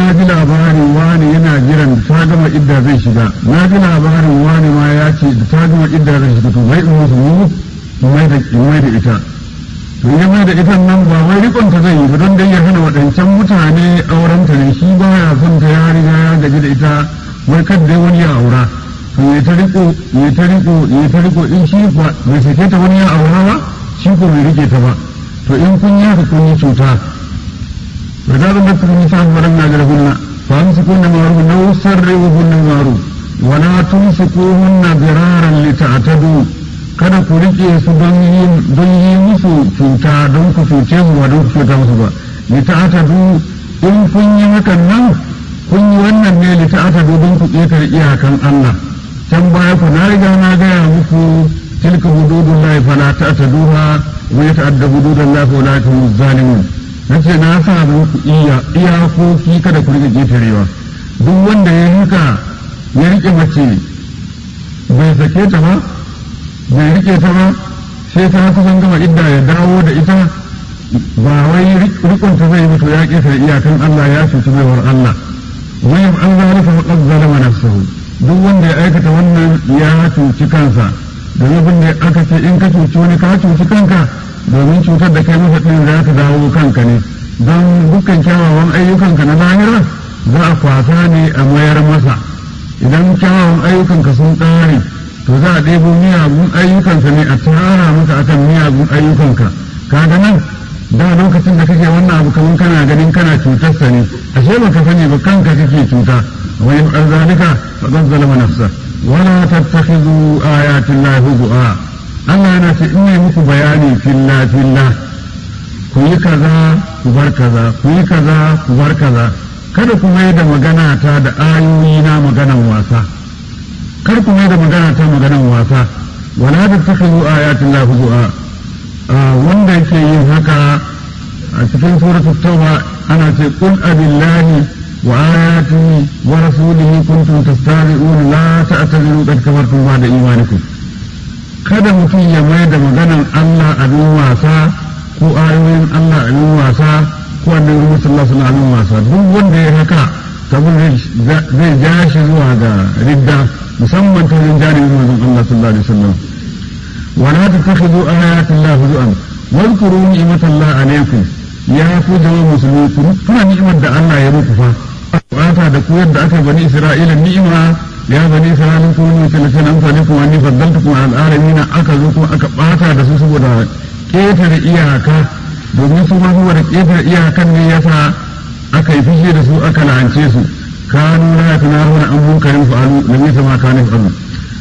na ji labarin wani yana jiran da ta gama idda zai shiga na ji labarin wani ma ya ce da ta gama idda zai shiga to bai in musu mu mai da mai da ita to ya mai da ita nan ba wai rikon ta zai yi ba don dai ya hana waɗancan mutane auren ta ne shi ba ya son ta ya riga ya gaji da ita wai kad dai wani ya aura to ya ta riko ya ta riko ya ta riko in shi ba bai sake ta wani ya aura ba shi ko bai rike ta ba to in kun yi haka kun yi cuta فإذا ضربتم النساء فلم يجرهن فأمسكوهن معروف أو سرعوهن معروف ولا تمسكوهن ضرارا لتعتدوا kada ku rike su don yi musu cuta don ku cuce su ba don ku cuta musu ba li ta'tadu in kun yi hakan nan kun yi wannan ne li ta'tadu don ku ƙetare iyakan Allah can baya ku na riga na gaya muku tilka hududullahi fala ta'taduha wa yata'adda hududallahi fa la tumu zalimun nace na sa muku iya iyakoki kada ku rike ƙetarewa duk wanda ya haka ya rike mace bai sake ta ba bai rike ta ba sai ta kusan gama idda ya dawo da ita ba wai rikon ta zai mutu ya ƙetare iyakan Allah ya cuci baiwar Allah wai an zalika faqad zalama nafsuhu duk wanda ya aikata wannan ya cuci kansa domin abin da aka ce in ka cuci wani ka cuci kanka domin cutar da kai masa ɗin za ta dawo kanka ne don dukkan kyawawan ayyukanka na lahira za a kwasa ne a mayar masa idan kyawawan ayyukanka sun ƙare to za a ɗebo miyagun ayyukansa ne a tara maka akan miyagun ayyukanka kaga nan da lokacin da kake wannan abu kamar kana ganin kana cutarsa ne ashe baka sani ba kanka kake cuta wa in zalika faqad zalama nafsa wala tattakhidhu ayati llahi huzua Allah yana ce in yi muku bayani filla filla ku yi kaza ku bar kaza ku yi kaza ku bar kaza kada ku mai da magana ta da ayoyi na maganan wasa kar ku mai da magana ta maganan wasa wala da ta kazo ayatin la huzua wanda yake yin haka a cikin suratul tauba ana ce qul abillahi wa ayatihi wa rasulihi kuntum tastahzi'un la ta'tadiru qad kafartum ba'da imanikum kada mutum ya mai da maganan Allah abin wasa ko ayoyin Allah abin wasa ko annabi Muhammad sallallahu alaihi wasallam wasa duk wanda ya haka sabon zai ja shi zuwa ga ridda musamman ta yin janibin manzon Allah sallallahu alaihi wasallam wala tattakhidhu ayati Allah huzuan wadhkuru ni'matallahi alaykum ya ku jama'a musulmi ku tuna ni'imar da Allah ya muku fa bata da ku yadda aka bani Isra'ila ni'ima ya bani Isra'ila ku ne tilafin amfani kuma ni faddaltukum al alamin aka zo kuma aka bata da su saboda ketare iyaka domin su ma saboda ketare iyakan ne yasa aka yi fushi da su aka la'ance su kanu la yatanahuna an munkarin fa'alu lam yasma kanu fa'alu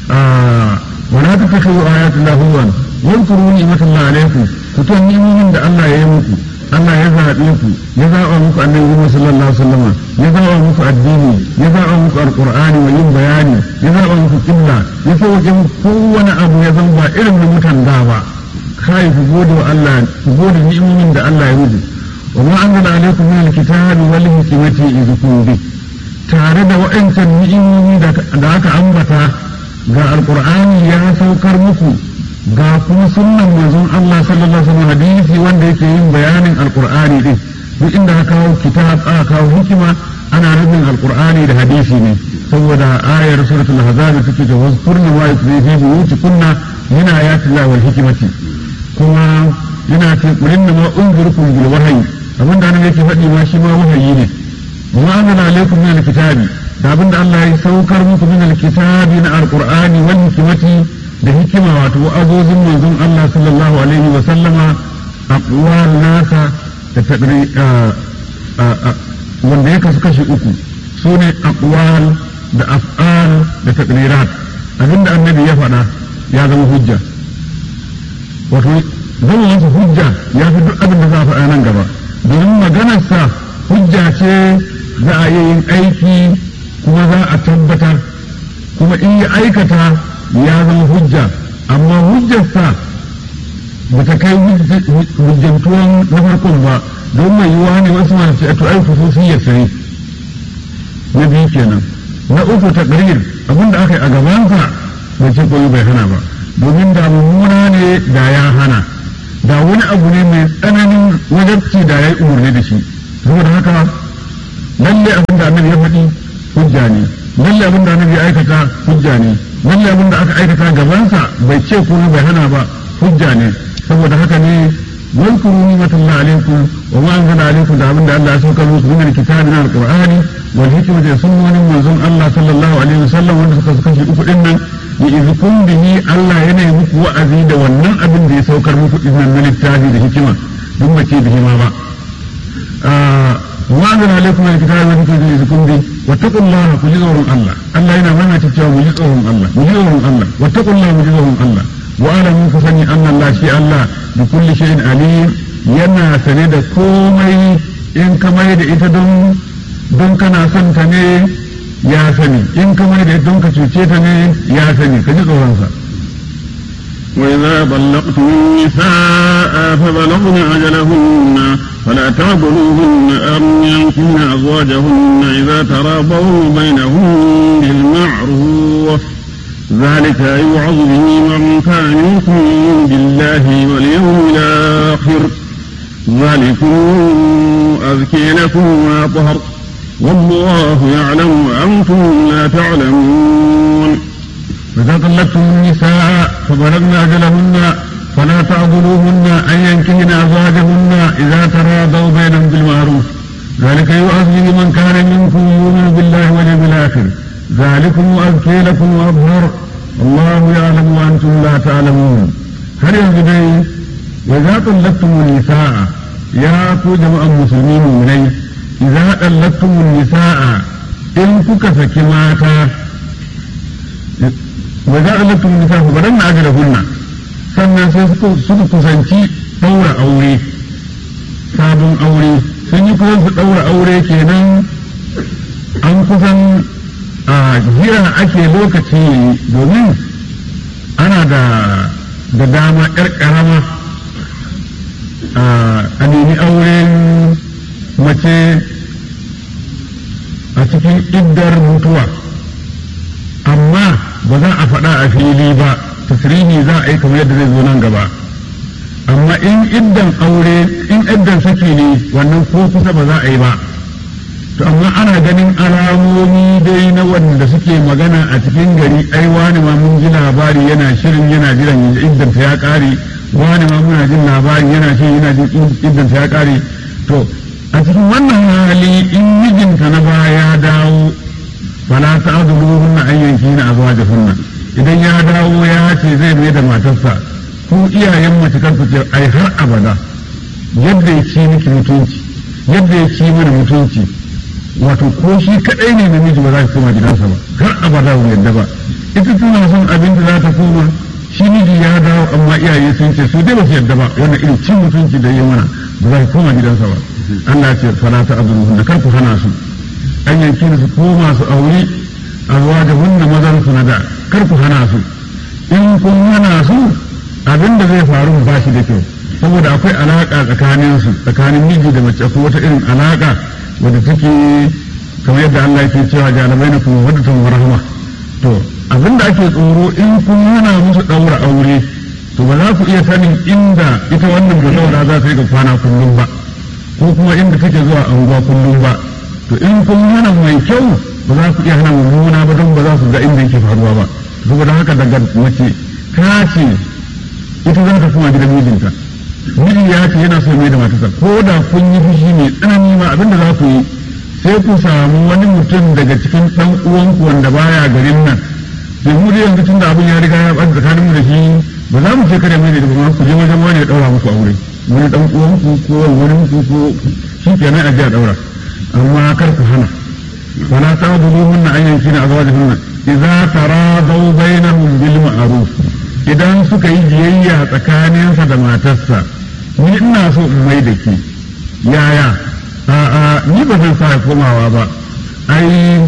ولا تتخذوا آيات الله هزوا واذكروا نعمة الله عليكم كتن نعمين da Allah ya yi muku Allah ya zaɓe ku ya zaɓa muku annabi Muhammad sallallahu alaihi wasallam ya zaɓa muku addini ya zaɓa muku alqur'ani wa yin bayani ya zaɓa muku kibla ya sauke muku kowane abu ya zama ba irin na mutan da ba kai ku gode wa Allah ku gode ni'imomin da Allah ya muku wa ma anzala alaikum min alkitabi wal hikmati idhukum bi tare da wa'ancan ni'imomi da aka ambata ga alkur'ani ya saukar muku ga kuma sunnan manzon Allah sallallahu alaihi wasallam hadisi wanda yake yin bayanin alkur'ani din duk inda aka kawo kitab aka kawo hikima ana nufin alkur'ani da hadisi ne saboda ayar suratul ahzab take da wasfurna wa yusri fi buyutikunna min ayati llahi wal hikmati kuma yana ce kulin ma unzirukum bil wahyi abinda nan yake faɗi ma shi ma wahayi ne wa anzala alaykum min alkitabi da abin da Allah ya saukar muku min alkitabi na alqur'ani wal hikmati da hikima wato wa'azozin manzon Allah sallallahu alaihi wa sallama aqwal nasa da tadri wanda ya kasu kashi uku sune aqwal da af'al da tadrirat abinda annabi ya faɗa ya zama hujja wato zama masa hujja ya fi duk abin da za a faɗa nan gaba domin maganarsa hujja ce za a yi yin aiki kuma za a tabbatar kuma in ya aikata ya zama hujja amma hujjarsa ba ta kai hujjantuwan na farkon ba don mai yiwuwa ne wasu masu ce to ai khususiyar sai na biyu kenan na uku taqrir abinda aka yi a gabansa bai ce koyi bai hana ba domin da mummuna ne da ya hana da wani abu ne mai tsananin wajabci da ya yi umarni da shi saboda haka lalle abin da annabi ya faɗi hujja ne lalle abin da annabi ya aikata hujja ne lalle abin da aka aikata gabansa bai ce kuma bai hana ba hujja ne saboda haka ne واذكروا نعمة الله عليكم وما أنزل عليكم دعوة الله سوك من الكتاب من القرآن والحكمة سنة من زن الله صلى الله عليه وسلم وأن سوك سوك شيء إنا يذكم به الله ينهمك وأزيد ونن أبن دي سوك المك إذن من التاجي الحكمة ثم كي به ما با وما أنزل عليكم من الكتاب والحكمة يذكم به واتقوا الله مجزهم الله الله ينا ما تتشاو مجزهم الله مجزهم الله واتقوا الله مجزهم الله wa'alamu ku sani an Allah shi Allah da kulli shay'in alim yana sane da komai in ka mai da ita don don kana son ta ne ya sani in ka mai da ita don ka cuce ta ne ya sani ka ji tsoron sa وإذا طلقتم النساء فبلغن أجلهن فلا تعبدوهن أن ينكحن أزواجهن إذا تراضوا بينهم بالمعروف ذلك يوعظ به من كان يؤمن بالله واليوم الآخر ذلكم أذكي لكم وأطهر والله يعلم وأنتم لا تعلمون فإذا طلقتم النساء فبلغن أجلهن فلا تعضلوهن أن ينكهن أزواجهن إذا تراضوا بينهم بالمعروف ذلك يؤذ به من كان منكم يؤمن بالله واليوم الآخر ذلكم أزكي لكم وأظهر الله يعلم وأنتم لا تعلمون هل ينزل وإذا طلقتم النساء يا كو جماعة المسلمين مني إذا طلقتم النساء إن كك سكماتا وإذا طلقتم النساء فبرن أجلهن sannan sai suka kusanci ɗaura aure sabon aure sun yi kusan su ɗaura aure kenan an kusan a jira ake lokaci domin ana da da dama ƴar ƙarama a nemi auren mace a cikin iddar mutuwa amma ba za a faɗa a fili ba tasirihi za a yi kamar yadda zai zo nan gaba amma in iddan aure in iddan saki ne wannan ko kusa ba za a yi ba to amma ana ganin alamomi dai na wanda suke magana a cikin gari ai wani ma mun ji labari yana shirin yana jiran iddan ta ya kare wani ma muna jin labari yana shirin yana jin iddan ta ya kare to a cikin wannan hali in mijinta na baya ya dawo fala ta'duluhunna an yankina azwajahunna idan ya dawo ya ce zai mai da matarsa ku iyayen mace kan ku ce ai har abada yadda ya ci miki mutunci yadda ya ci mana mutunci wato ko shi kadai ne namiji ba za ki koma gidansa ba har abada ba yadda ba ita tana son abin da za ta koma shi miji ya dawo amma iyaye sun ce su dai ba su yadda ba wannan irin cin mutunci da ya mana ba za ki koma gidansa ba Allah ce fala ta azruhun da kar ku hana su an yanki su koma su auri azwajahunna mazan su na da kar ku hana su in kun hana su abin da zai faru ba shi da kyau saboda akwai alaka tsakanin su tsakanin miji da mace ko wata irin alaka wadda take kamar yadda Allah yake cewa jalabai na kuma wadda tun rahama to abin da ake tsoro in kun hana musu daura aure to ba za ku iya sanin inda ita wannan bazawara za ta yi ga kwana kullum ba ko kuma inda take zuwa anguwa kullum ba to in kun hana mai kyau ba za ku iya hana mummuna ba don ba za su ga inda yake faruwa ba saboda haka daga mace ta ce ita za ta kuma gidan mijinta miji ya ce yana so mai da matarsa ko da kun yi fushi mai tsanani ma abinda za ku yi sai ku samu wani mutum daga cikin dan uwanku wanda baya garin nan sai mu da yanzu tun da abin ya riga ya ɓata tsakanin mu da shi ba za mu ce kare mai da ba ku je wajen wani ya ɗaura muku aure wani dan uwanku ko wani muku ko shi kenan a ji a ɗaura amma kar ku hana ولا تعضلوهن أن ينكين أزواجهن إذا تراضوا بينهم بالمعروف idan suka yi biyayya tsakaninsa da matarsa ni ina so in mai da ke yaya a'a ni ba zan sa komawa ba ai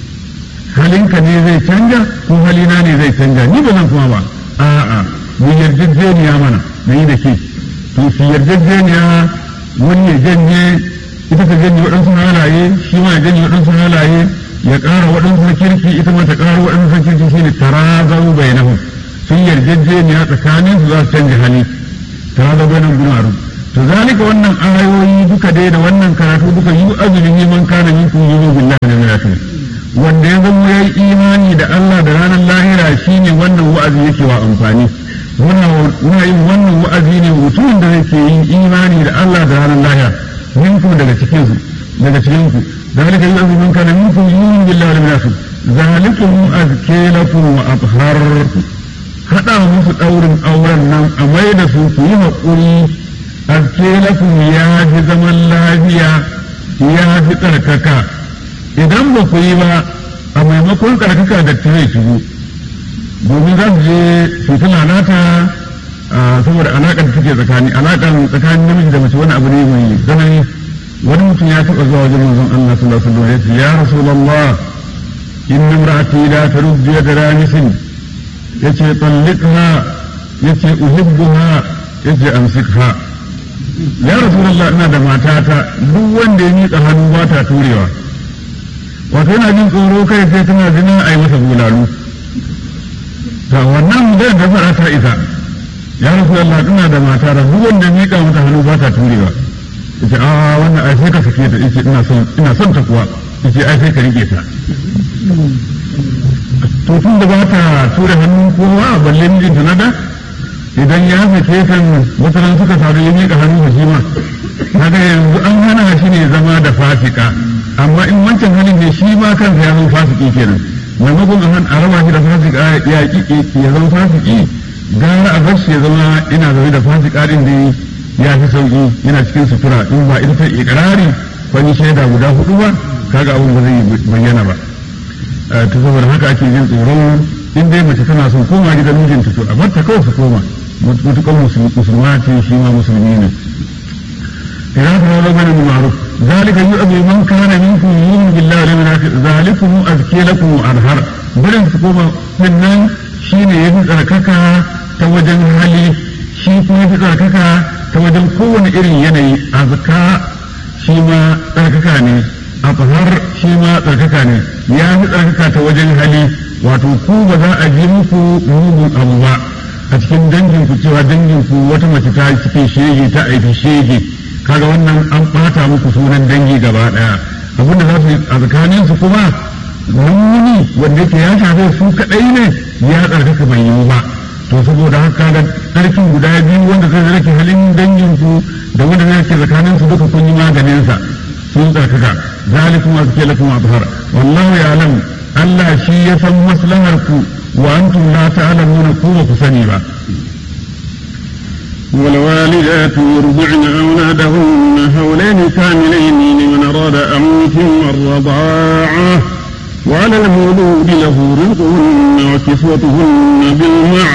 halinka ne zai canja ko halina ne zai canja ni ba zan kuma ba a'a mu yarjejeniya mana na yi da ke to su yarjejeniya wani ya janye ita ta janye waɗansu halaye shi ma ya janye waɗansu halaye ya ƙara waɗansu na kirki ita ma ta ƙara waɗansu na kirki shine tarazau bainahum sun yarjejeniya tsakanin su za su canja hali tarazau bainahum bil ma'ruf to zalika wannan ayoyi duka dai da wannan karatu duka yi azumin neman kana min kun yi billahi wanda ya zama ya yi imani da Allah da ranar lahira shine wannan wa'azi yake wa amfani muna yin wannan wa'azi ne mutumin da yake yin imani da Allah da ranar lahira minku daga cikin su daga cikin ku zalika yu'azzu man kana minkum yu'minu billahi wal yawmil akhir zalikum azke lakum wa athhar hada musu daurin auren nan a mai da su ku yi haƙuri azke lakum ya fi zaman lafiya ya fi tsarkaka idan ba ku yi ba a maimakon tsarkaka da ta zai shigo domin za su je su ta lalata saboda alaƙar da take tsakani alaƙar tsakanin namiji da mace wani abu ne mai tsanani wani mutum ya taɓa zuwa wajen manzon Allah sallallahu alaihi wasallam ya ce ya rasulullah inna imra'ati la taruddu yada ramisin yace talliqha yace uhibbuha yace amsikha ya rasulullah ina da matata duk wanda ya miƙa hannu ba ta turewa wato yana jin tsoro kai sai tana zina a yi masa bulalu ta wannan da da fara ta isa ya rasulullah ina da matata duk wanda ya miƙa mata hannu ba ta turewa yace a wannan ai sai ka sake ta yace ina son ina son ta kuwa yace ai sai ka rike ta to tun da ba ta tura hannun kowa balle mijinta na da idan ya sake kan mutanen suka faru ya miƙa hannu da shi ma kaga yanzu an hana shi ne zama da fasika amma in wancan halin ne shi ma kansa ya zama fasiki kenan maimakon a raba shi da fasika ya ya zama fasiki gara a bar shi ya zama ina zaune da fasika din da ya fi sauki yana cikin sutura in ba ita ta ikrari wani shaida guda hudu ba kaga abin ba zai bayyana ba ta saboda haka ake jin tsoron in dai mace tana son koma gidan mijinta to a bar ta kawai su koma mutukan musulma ce shi ma musulmi ne idan ka wala bane ma'ruf zalika yu'abu man kana minkum yu'minu billahi wal yawmil akhir zalikum azki lakum wa arhar barin su koma sannan shine yafi tsarkaka ta wajen hali shi kuma yafi tsarkaka ta wajen kowane irin yanayi azka shi ma tsarkaka ne afhar shi ma tsarkaka ne ya fi tsarkaka ta wajen hali wato ku ba za a ji muku mugun abu ba a cikin dangin ku cewa dangin ku wata mace ta cikin shege ta aiki shege kaga wannan an bata muku sunan dangi gaba daya abinda za su yi a tsakanin su kuma wani wanda yake ya shafe su kadai ne ya tsarkaka bai yiwu ba to saboda haka ga tsarkin guda biyu wanda zai rake halin dangin ku da wanda zai rake tsakanin su duka kun yi maganin sa sun tsarkaka zalikum azki lakum athhar wallahu ya'lam Allah shi ya san maslahar ku wa antum la ta'lamuna ku ba ku sani ba والوالدات يرضعن أولادهن حولين كاملين لمن أراد أن يتم الرضاعة وعلى المولود له رزقهن وكسوتهن بالمعروف